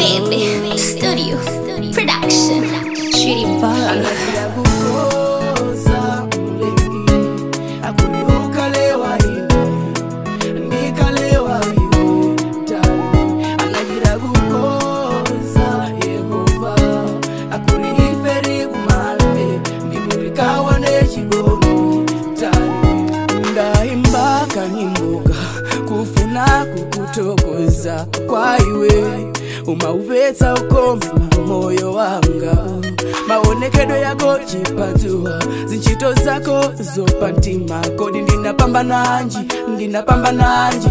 baby. Studio. Production. Shitty boy. kukoza mlengi akuniukalewa iwe ndikalewa iwe tani anagira kukoza yehova akuriferi kumale ndimurikawa nechigoni tani ndaimba kanyimboga kufuna kukutokoza kwaiwe umaupetsa ukoma moyo wanga maonekedwe yako chipatuwa zinchito zako zopa mtima kodi ndinapamba nanji ndinapamba nanji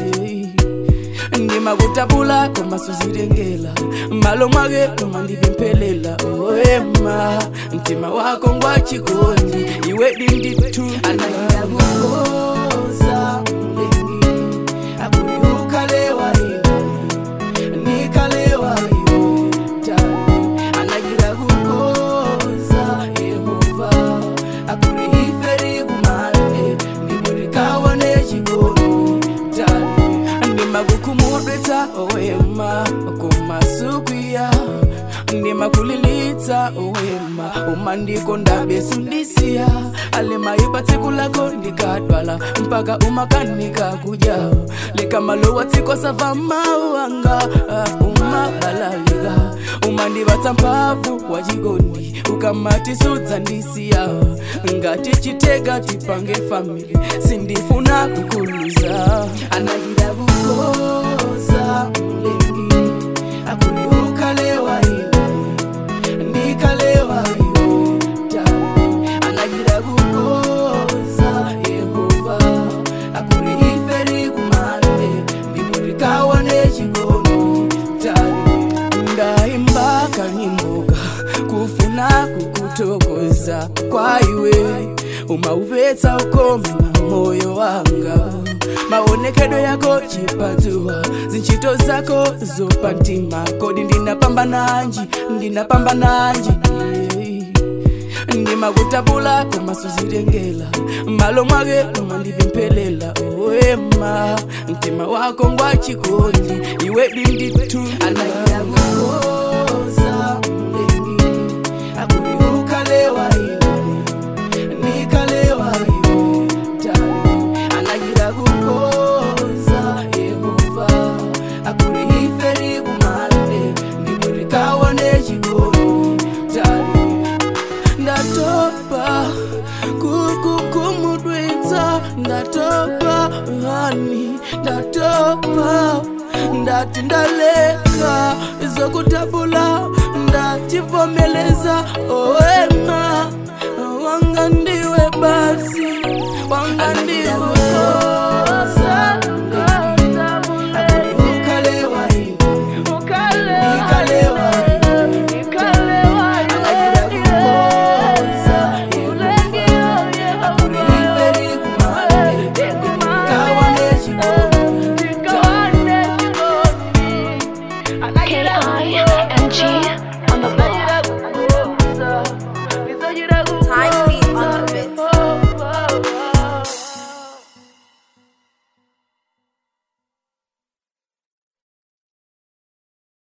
ndimakutapula koma suzilengela malo mwake koma ndipemphelela oema mtima wako ngwachikondi iwe dinditu anaenda kukoza mlengi akuniukalewa iwe nikalewa iwe tani anagira kukoza yehova akurihiferi kumane ndimurikawa nechigoni tani ndimakukumudwetsa owema kumasukwiya ndimakulilitsa owema umandiko ndabesundisiya alemaipa tsiku lako ndikadwala mpaka umakanika kuja likamalowa tsiko sava mawanga umabalalika umandivatsa mphamvu wachikondi ukamatisudza ndisiya ngati chitega tipange famili sindifuna kukuluza anagira kukoza mlengi akuniukalewa iwe ndikalewa iwe tani anagira kukoza yehova akurihiferi kumande ndimurikawa nechigoni tani ndaimba kanyimboga kufuna kukutokoza kwaiwe umaupetsa ukoma moyo wanga maonekedwe yako chipatuwa zinchito zako zopa mtima kodi ndinapamba nanji ndinapamba nanji ndimakutapula koma suzilengela malo mwake koma ndipemphelela oema mtima wako ngwachikondi iwe dinditu anaira kukoza mlengi akuniukalewa iwe nikalewa iwe tani anagira kukoza yehova akurihiferi kumande ndimurikawa nechigoni tani ndatopa kukukumudwitsa ndatopa hani ndatopa ndati ndaleka zokutapula ndachivomeleza owema wanga ndiwe basi wanga ndiwe Akuniukalewa iwe, nikalewa iwe, anagira kukoza Yehova, akurihiferi kumande, ndimurikawa nechigoni, K-I-N-G on the board.